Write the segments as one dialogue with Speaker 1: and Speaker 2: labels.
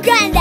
Speaker 1: Uganda.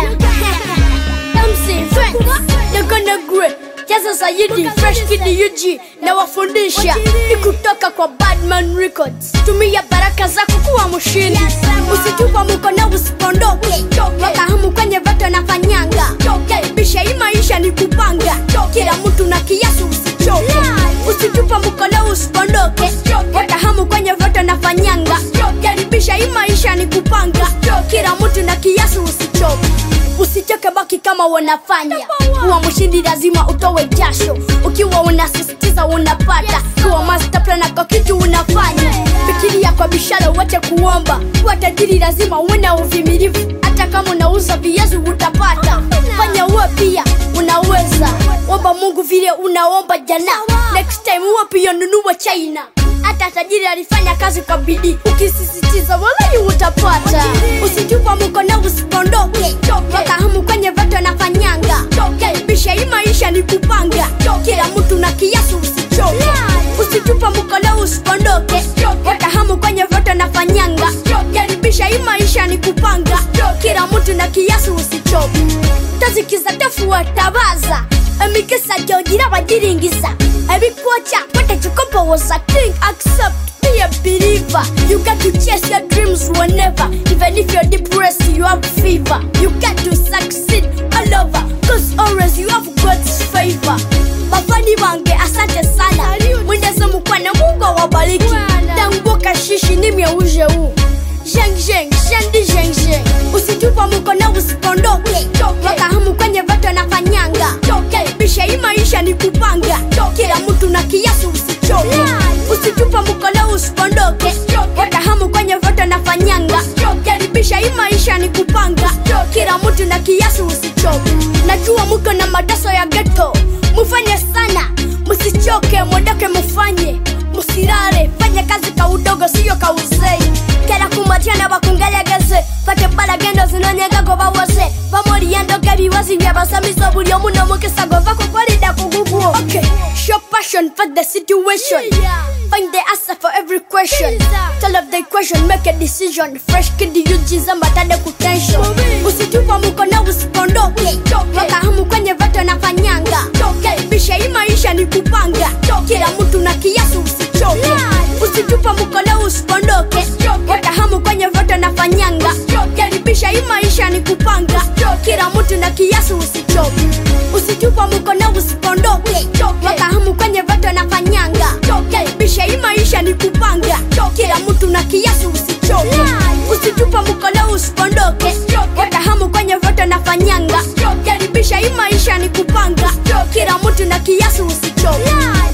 Speaker 1: MC Friends, they're gonna grow. Jaza Sayidi, Fresh Kid UG na wafundisha ni kutoka kwa Badman Records. Tumia baraka zako kuwa mshindi, usitupa mkono usipondoke, wakahamu kwenye vato na fanyanga, karibisha hii maisha ni kupanga, kila mtu na kiasi usichoke, usitupa mkono usipondoke, wakahamu kwenye vato na fanyanga, karibisha hii maisha ni kupanga, kila mtu na kiasi usichoke usichoke baki kama wanafanya kuwa mshindi lazima utowe jasho ukiwa unasisitiza unapata kuwa master plan kwa kitu unafanya fikiria kwa bishara wache kuomba kuwa tajiri lazima uwe na uvimilivu hata kama unauza viazi utapata fanya uwe pia unaweza omba mungu vile unaomba jana next time uwe pia nunua china hata tajiri alifanya kazi kwa bidii ukisisitiza walai utapata usitupa mkono usipondoke wakahamu kwenye vato na fanyanga karibisha hii maisha ni kupanga kila mtu na kiasi usichoke usitupa mkono usipondoke wakahamu kwenye vato na fanyanga karibisha hii maisha ni kupanga kila mtu na kiasi usichoke tazikiza tafuatabaza emikisa jogira bagiringiza ebikwoca batakikopowoza think accept be a believer you got to chase your dreams whenever even if you're depressed you have fever you got to succeed all over cause always you have god's favor bafani bange asante sana mwendeze mukwane mungu awabariki tanguka shishi nimyeuje huu Zheng zheng, shendi zheng zheng Usitupa mkono usipondoke Wakahamu kwenye vato na fanyanga Karibisha hii maisha ni kupanga Kila mtu na kiasi usichoke Usitupa mkono usipondoke Wakahamu kwenye vato na fanyanga Karibisha hii maisha ni kupanga Kila mtu na kiasi usichoke Najua muko na madaso ya ghetto Mufanye sana, musichoke, mwondoke mufanye Musirare, fanya kazi ka udogo siyo ka uzei kera kumatiana bakungelegeze fate balagendo zinonyegako bawose bamoliyendoka ebiwazi byabasamiso buli omu n'omukisa gova kukolida kugugwo okay. show passion for the situation find the answer for every question tell of the question make a decision fresh kid yujiza mbatade kutension usitupa mkono usipondoke wakahamu kwenye vato na fanyanga karibisha hii maisha ni kupanga kila mtu na kiasi usichoke usitupa mkono usipondoke wakahamu kwenye voto na fanyanga karibisha hii maisha ni kupanga kila mtu na kiasi usichoke usitupa mkono usipondoke wakahamu kwenye voto na fanyanga karibisha hii maisha ni kupanga kila mtu na kiasi usichoke usitupa mkono usipondoke wakahamu kwenye voto na fanyanga karibisha hii maisha ni kupanga kila mtu na kiasi usichoke